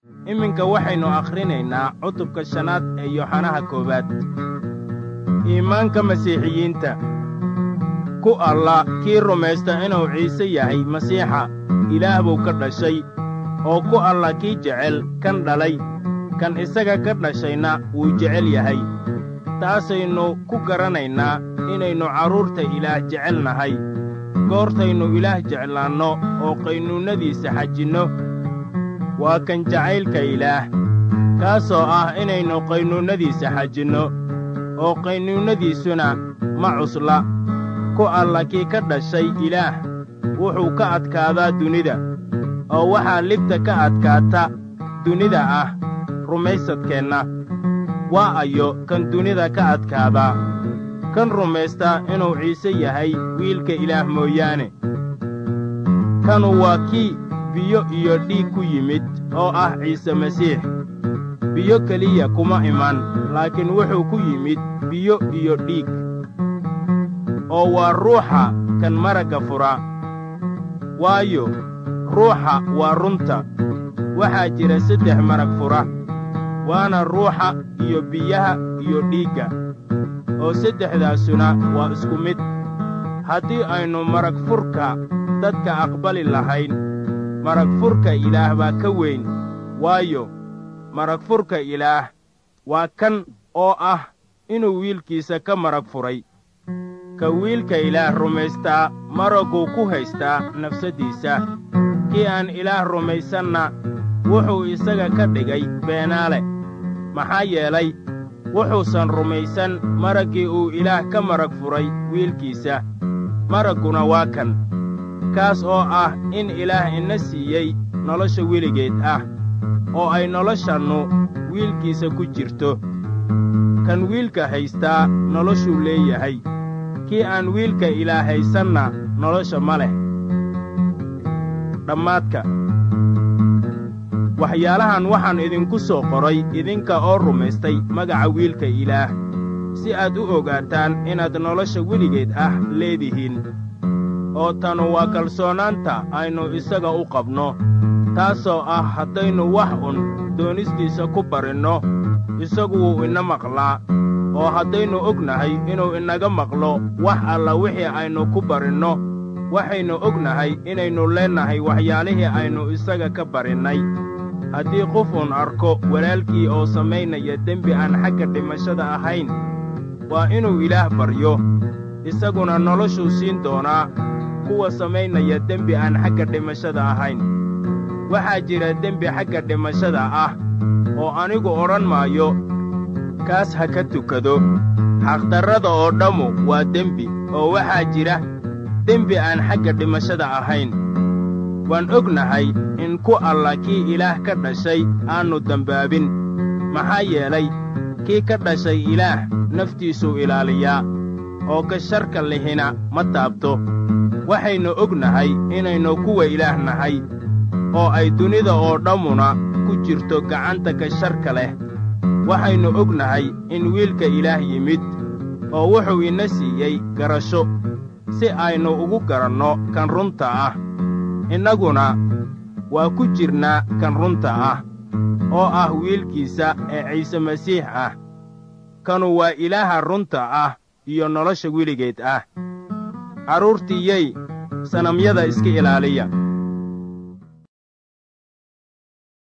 iminka waxaynu akhrinaynaa cutubka shanaad ee yooxanaha koowaad iimaanka masiixiyiinta ku alla kii rumaysta inuu ciise yahay masiixa ilaah buu ka dhashay oo ku alla kii jecel kan dhalay kan isaga ka dhashayna wuu jecel yahay taasaynu ku garanaynaa inaynu carruurta ilaah jecel nahay goortaynu ilaah jeclaanno oo qaynuunnadiisa xajinno waa kan jacaylka ilaah kaasoo ah inaynu qaynuunnadiisa xajinno oo qaynuunnadiisuna ma cusla ku alla kii ka dhashay ilaah wuxuu ka adkaadaa dunida oo waxaa libta ka adkaata dunida ah rumaysadkeenna waa ayo kan dunida ka adkaadaa kan rumaysta inuu ciise yahay wiilka ilaah mooyaane kanu waa kii biyo iyo dhiig ku yimid oo ah ciise masiix biyo keliya kuma iman laakiin wuxuu ku yimid biyo iyo dhiig oo waa ruuxa kan maragga fura waayo ruuxa waa runta waxaa jira saddex marag fura waana ruuxa iyo biyaha iyo dhiigga oo saddexdaasuna waa isku mid haddii aynu marag furka dadka aqbali lahayn marag furka ilaah baa ka weyn waayo marag furka ilaah waa kan oo ah inuu wiilkiisa ka marag furay ka wiilka ilaah rumaystaa maragguu ku haystaa nafsaddiisa kii aan ilaah rumaysanna wuxuu isaga ka dhigay beenaale maxaa yeelay wuxuusan rumaysan maraggii uu ilaah ka marag furay wiilkiisa maragguna waa kan kaas oo ah in ilaah ina siiyey nolosha weligeed ah oo ay noloshannu wiilkiisa ku jirto kan wiilka haystaa noloshuu leeyahay kii aan wiilka ilaah haysanna nolosha ma leh dhammaadka waxyaalahan waxaan idinku soo qoray idinka oo rumaystay magaca wiilka ilaah si aad u ogaataan inaad nolosha weligeed ah leedihiin oo tanu waa kalsoonaanta aynu isaga u qabno taasoo ah haddaynu wax un doonistiisa ku barinno isagu wuu ina maqlaa oo haddaynu ognahay inuu inaga maqlo wax alla wixii aynu ku barinno waxaynu ognahay inaynu leennahay waxyaalihii aynu isaga ka barinnay haddii qof uun arko walaalkii oo samaynaya dembi aan xagga dhimashada ahayn waa inuu ilaah baryo isaguna noloshuu siin doonaa kuwa samaynaya dembi aan xagga dhimashada ahayn waxaa jira dembi xagga dhimashada ah oo anigu odhan maayo kaas ha ka tukado xaqdarrada oo dhammu waa dembi oo waxaa jira dembi aan xagga dhimashada ahayn waan ognahay in ku alla kii ilaah ka dhashay aannu dembaabin maxaa yeelay kii ka dhashay ilaah naftiisuu ilaaliyaa oo ka sharka lihina ma taabto waxaynu ognahay inaynu kuwa ilaah nahay oo ay dunida oo dhammuna ku jirto gacanta ka sharka leh waxaynu ognahay in wiilka ilaah yimid oo wuxuu ina siiyey garasho si aynu ugu garanno kan runta ah innaguna waa ku jirnaa kan runta ah oo ah wiilkiisa ee ciise masiix ah kanu waa ilaaha runta ah iyo nolosha weligeed ah carruurtiiyey sanamyada iska ilaaliya